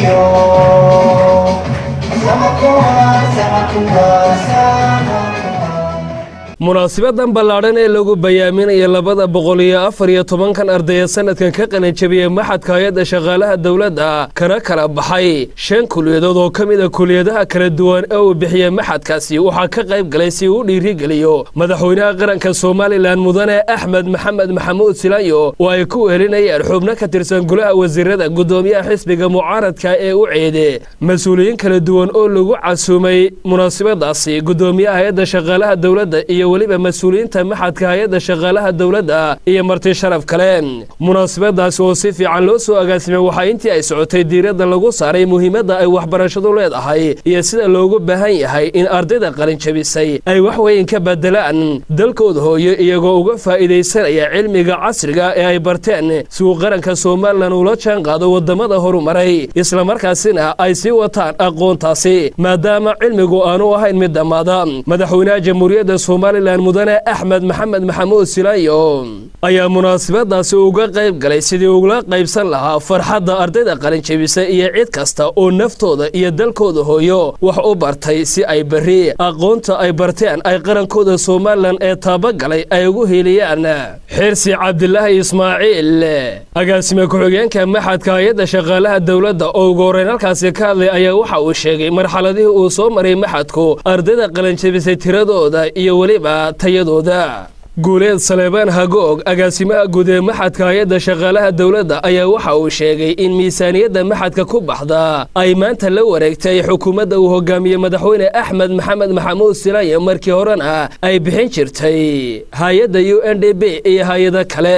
munaasibadan ballaadhan ee lagu bayaaminaya labada boqol iyo afar iyo tobankan ardaya sanadkan ka qalinjabiyey maxadka hay-adda shaqaalaha dowladda kana kala baxay shan kuliyadood oo ka mid a kuliyadaha kala duwan ee uu bixiyey maxadkaasi waxaa ka qayb galay si uu dhiirigeliyo madaxweynaha qaranka somalilan mudane axmed maxamed maxamuud silayo oo ay ku wehelinayeen xubno ka tirsan golaha wasiirada guddoomiyaha xisbiga mucaaradka ee u ceede mas-uuliyiin kala duwan oo lagu casuumay munaasibadaasi guddoomiyaha hay-adda shaqaalaha dowladda iyo weliba mas-uuliyiinta maxadka hay-adda shaqaalaha dowladda iyo marti sharaf kale munaasabadaasi oo si fiican loo soo agaasimay waxaa intii ay socotay diiradda lagu saaray muhiimadda ay waxbarashadu leedahay iyo sida loogu baahan yahay in ardayda qalinjabisay ay wax weyn ka bedelaan dalkooda hooyo iyagoo uga faa'iidaysanaya cilmiga casriga ee ay barteen si uu qaranka somalilan ula jaan qaado waddamada horumaray islamarkaasina ay sii wataan aqoontaasi maadaama cilmigu aanu ahayn mid dhammaada madaxweynaha jamhuuriyadda somalilan mudane axmed maxamed maxamuud silayo ayaa munaasabadaasi uga qayb galay sidii ugula qaybsan lahaa farxadda ardayda qalinjabisa iyo cid kasta oo naftooda iyo dalkooda hooyo wax u bartay si ay berri aqoonta ay barteen ay qarankooda somalilan ee taabagalay ay ugu heliyaan xirsi cabdilaahi ismaaciil agaasime ku-xigeenka maxadka hay-adda shaqaalaha dowladda oo ugu horreyn halkaasi ka hadlay ayaa waxa uu sheegay marxaladihii uu soo maray maxadku ardayda qalinjabisay tiradooda iyo weliba tayadooda guuleed saleebaan hagoog agaasimaha guud ee maxadka hay-adda shaqaalaha dowladda ayaa waxa uu sheegay in miisaaniyadda maxadka ku baxda ay maanta la wareegtay xukuumadda uu hogaamiyey madaxweyne axmed maxamed maxamuud silaye markii horena ay bixin jirtay hay-adda u n d b iyo hay-ado kale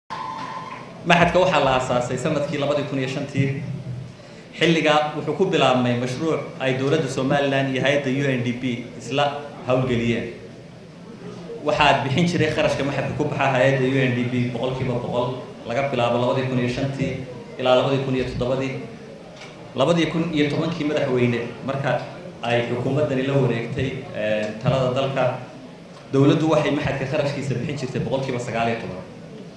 maxadka waxaa la aasaasay sanadkii labadii kun iyo shantii xilligaa wuxuu ku bilaabmay mashruuc ay dowladda somalilan iyo hay-adda u n d p isla howlgeliyeen waxaad bixin jiray kharashka maxadka ku baxa hay-adda u n d p boqolkiiba boqol laga bilaabo labadii kun iyo shantii ilaa labadii kun iyo toddobadii labadii kun iyo tobankii madaxweyne marka ay xukuumaddani la wareegtay talada dalka dowladdu waxay maxadka kharashkiisa bixin jirtay boqolkiiba sagaal iyo toban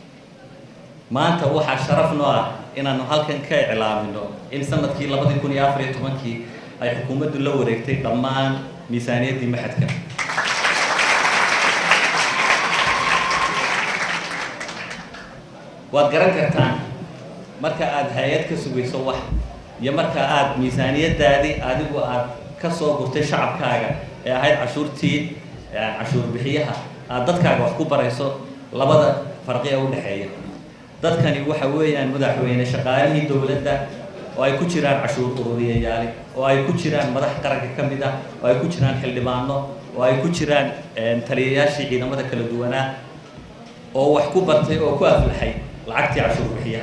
maanta waxaa sharaf noo ah inaanu halkan ka iclaamino in sanadkii labadii kun iyo afar iyo tobankii ay xukuumaddu la wareegtay dhammaan miisaaniyaddii maxadka waad garan kartaan marka aada hay-ad ka sugayso wax iyo marka aada miisaaniyaddaadii adigu aad ka soo gurtay shacabkaaga ee ahayd cashuurtii cashuur bixiyaha aad dadkaaga wax ku barayso labada farqi ee u dhexeeya dadkani waxa weeyaan madaxweyne shaqaalihii dowladda oo ay ku jiraan cashuur ururiyayaali oo ay ku jiraan madax qaranka ka mid ah oo ay ku jiraan xildhibaano oo ay ku jiraan taliyayaashii ciidamada kala duwanaa oo wax ku bartay oo ku aflaxay lacagtii cashuur bixiyaha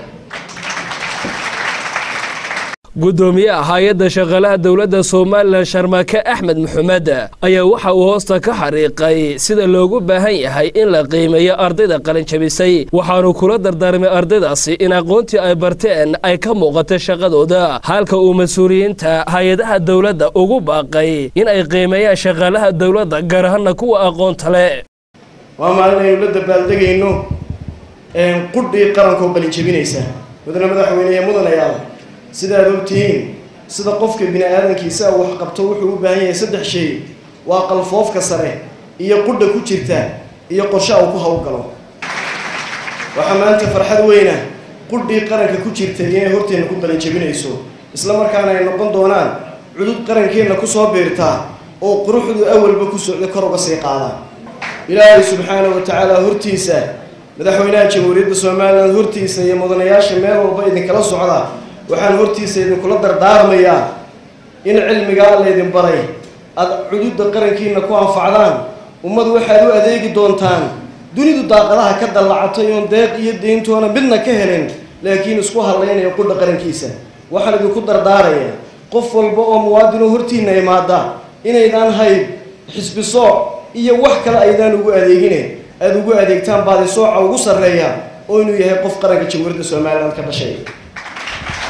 guddoomiyaha hay-adda shaqaalaha dowladda somalilan sharmaake axmed maxamed ayaa waxa uu hoosta ka xariiqay sida loogu baahan yahay in la qiimeeyo ardayda qalinjabisay waxaanu kula dardaarmay ardaydaasi in aqoontii ay barteen ay ka muuqato shaqadooda halka uu mas-uuliyiinta hay-adaha dowladda ugu baaqay in ay qiimeeyaan shaqaalaha dowladda gaar ahaana kuwa aqoonta leh waa maalin aynu la dabaaldegayno qudhii qarankoo qalinjabinaysa mudane madaxweynehe mudanayaal sidaad ogtihiin sida qofka bini aadankiisa wax qabto wuxuu u baahan yahay saddex shay waa qalfoofka sare iyo qudha ku jirta iyo qorshe uu ku howlgalo waxaa maanta farxad weyna qudhii qaranka ku jirta inay horteenna ku qalinjabinayso isla markaana ay noqon doonaan cudud qarankeenna kusoo biirtaa oo quruxdu awalba ku socda kor uga sii qaada ilaahay subxaana wa tacaala hortiisa madaxweynaha jamhuuriyadda somalilan hortiisa iyo mudanayaasha meel walba idinkala socda waxaan hortiisa idinkula dardaarmayaa in cilmigaa laydin baray aada cududda qarankiina ku anfacdaan ummad waxaad u adeegi doontaan dunidu daaqadaha ka dallacatay oon deeq iyo deyntoona midna ka helin laakiin isku hadlaynaya qudha qarankiisa waxaan idinku dardaaraya qof walba oo muwaadinoo hortiina imaada inaydaan hayb xisbi sooc iyo wax kale aydaan ugu adeegine aada ugu adeegtaan baadi sooca ugu sarreeya oo inuu yahay qof qaranka jamhuuriyadda somalilan ka dhashay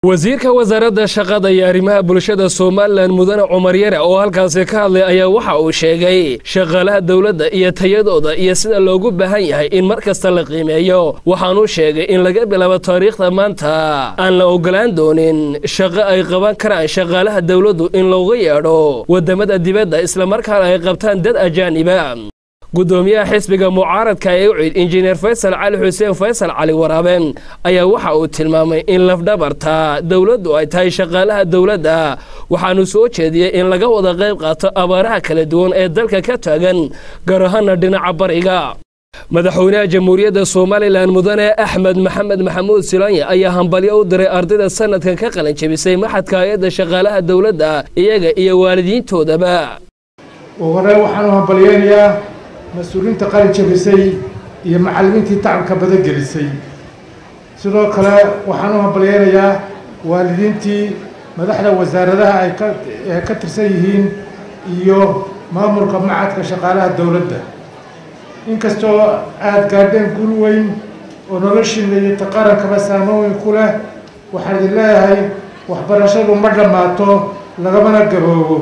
wasiirka wasaaradda shaqada iyo arrimaha bulshada somalilan mudane cumar yare oo halkaasi ka hadlay ayaa waxa uu sheegay shaqaalaha dowladda iyo tayadooda iyo sida loogu baahan yahay in mar kasta la qiimeeyo waxaanuu sheegay in laga bilaabo taariikhda maanta aan la ogolaan doonin shaqo ay qaban karaan shaqaalaha dowladdu in looga yeedho waddamada dibadda islamarkaana ay qabtaan dad ajaaniba gudoomiyaha xisbiga mucaaradka ee ucid injineer faysal cali xuseen faysal cali waraabe ayaa waxa uu tilmaamay in lafdhabarta dowladdu ay tahay shaqaalaha dowladda waxaanu soo jeediyey in laga wada qayb qaato abaaraha kala duwan ee dalka ka taagan gaar ahaana dhinaca bariga madaxweynaha jamhuuriyadda somalilan mudane axmed maxamed maxamuud silanya ayaa hambalyo u diray ardayda sanadkan ka qalin jebisay maxadka hay-adda shaqaalaha dowladda iyaga iyo waalidiintoodaba ugu horey waxaanu hambalyeynayaa mas-uuliyiinta qalin jabisay iyo macallimiintii tacabka badan gelisay sidoo kale waxaan u hambalyeynayaa waalidiintii madaxda wasaaradaha ay ka ee ka tirsan yihiin iyo maamulka macadka shaqaalaha dowladda inkastoo aada gaadheen guul weyn oo noloshiina iyo taqarankaba saamo weyn ku leh waxaan idin leeyahay waxbarashadu ma dhammaato lagamana gaboobo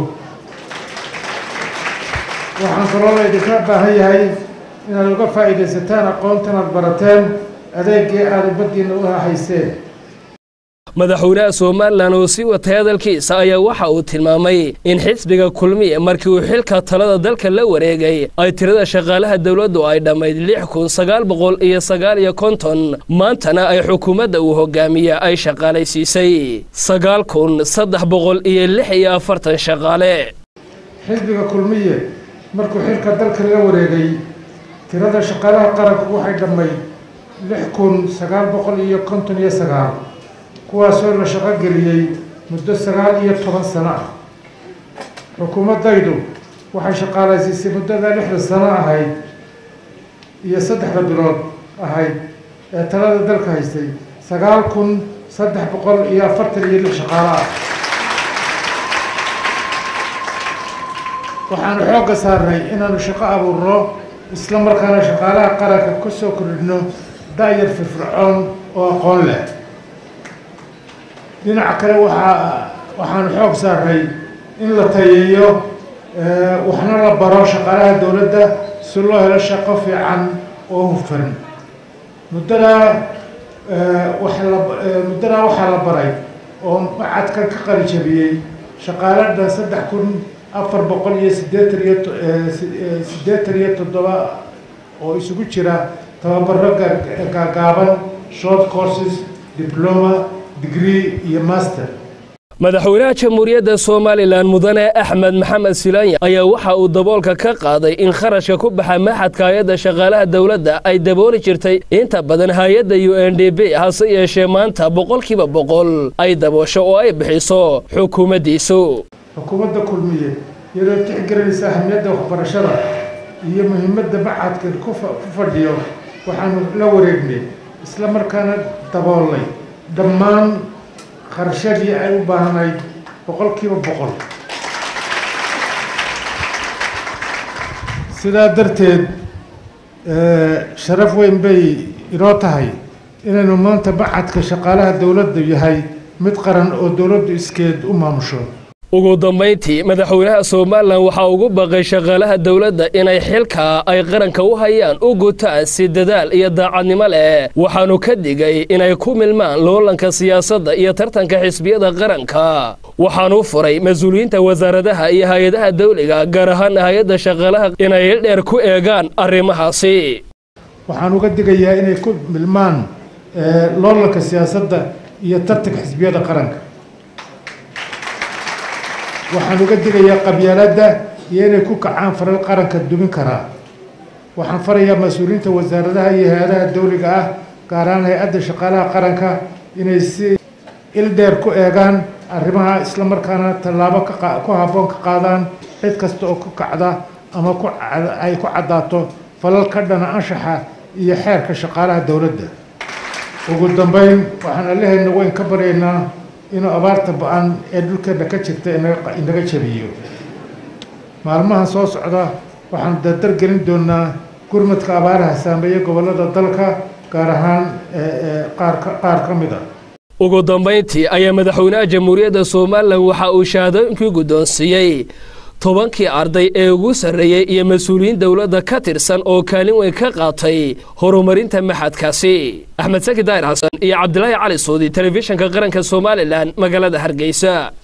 waxaan kaloo la idinka baahan yahay inaad uga faa'iidaysataan aqoontan aad barateen adeegii aada ummadiina u hayseen madaxweynaha somalilan oo sii watay hadalkiisa ayaa waxa uu tilmaamay in xisbiga kulmiye markii uu xilka talada dalka la wareegay ay tirada shaqaalaha dowladdu ay dhammayd lix kun sagaal boqol iyo sagaal iyo konton maantana ay xukuumadda uu hogaamiya ay shaqaalaysiisay sagaal kun saddex boqol iyo lix iyo afartan shaqaale xisbiga kulmiye markuu xilka dalka la wareegay tirada shaqaalaha qaranku waxay dhammayd lix kun sagaal boqol iyo konton iyo sagaal kuwaasoo la shaqo geliyey muddo sagaal iyo toban sano ah xukuumaddaydu waxay shaqaalaysiisay muddada lixda sano ahayd iyo saddexda bilood ahayd ee talada dalka haystay sagaal kun saddex boqol iyo afartan iyo lix shaqaalo ah waxaanu xoogga saarnay inaanu shaqo abuurno isla markaana shaqaalaha qaranka ka soo kordhino da-yar firfircoon oo aqoon leh dhinaca kale waxaa waxaanu xoog saarnay in la tayeeyo waxna la baro shaqaalaha dowladda si loo helo shaqo fiican oo hufan muddadaa waxa la muddadaa waxaa la baray oo macadkan ka qalijabiyey shaqaale dhan saddex kun afar boqol iyo siddeetan iyo siddeetan iyo toddoba oo isugu jira tababaro gaagaaban short courses diploma degree iyo master madaxweynaha jamhuuriyadda somalilan mudane axmed maxamed silanya ayaa waxa uu daboolka ka qaaday in kharashka ku baxa maxadka hay-adda shaqaalaha dowladda ay dabooli jirtay inta badan hay-adda u n d b hase yeeshee maanta boqolkiiba boqol ay daboosho oo ay bixiso xukuumaddiisu xukuumadda kulmiye iyadoo tixgelinaysa ahamiyadda waxbarashada iyo muhiimadda macadkan ku fadhiyo waxaanu la wareegnay isla markaana daboolnay dhammaan kharashadii ay u baahnayd boqolkiiba boqol sidaa darteed sharaf weyn bay inoo tahay inaynu maanta macadka shaqaalaha dowladda yahay mid qaran oo dowladdu iskeed u maamusho ugu dambayntii madaxweynaha somalilan waxaa ugu baqay shaqaalaha dowladda inay xilka ay qaranka u hayaan u gutaan si dadaal iyo daacadnimo leh waxaanu ka digay inay ku milmaan loolanka siyaasadda iyo tartanka xisbiyada qaranka waxaanu furay mas-uuliyiinta wasaaradaha iyo hay-adaha dawliga gaar ahaan hay-adda shaqaalaha inay dheer ku eegaan arrimahaasi waxaan uga digayaa inay ku milmaan loolanka siyaasadda iyo tartanka xisbiyada qaranka waxaan uga digayaa qabyaaladda iyo inay ku kacaan faral qaranka dumin karaa waxaan farayaa mas-uuliyiinta wasaaradaha iyo hay-adaha dawliga ah gaar ahaan hay-adda shaqaalaha qaranka inay si il dheer ku eegaan arrimaha isla markaana tallaabo ku habboon ka qaadaan cid kasta oo ku kacda ama ku ay ku caddaato falal ka dhana anshaxa iyo xeerka shaqaalaha dowladda ugu dambeyn waxaan allehayna weyn ka baryaynaa inuu abaarta ba-an ee dhulkeenna ka jirta inaga jabiyo maalmaha soo socda waxaan dardar gelin doonaa gurmadka abaaraha saameeya gobollada dalka gaar ahaan qaar ka mid a ugu dambayntii ayaa madaxweynaha jamhuuriyadda somalilan waxa uu shahaadooyinkii guddoonsiiyey tobankii arday ee ugu sarreeyey iyo mas-uuliyiin dowladda ka tirsan oo kaalin weyn ka qaatay horumarinta maxadkaasi axmed saki daahir xasan iyo cabdilaahi cali suudi telefishinka qaranka somalilan magaalada hargeysa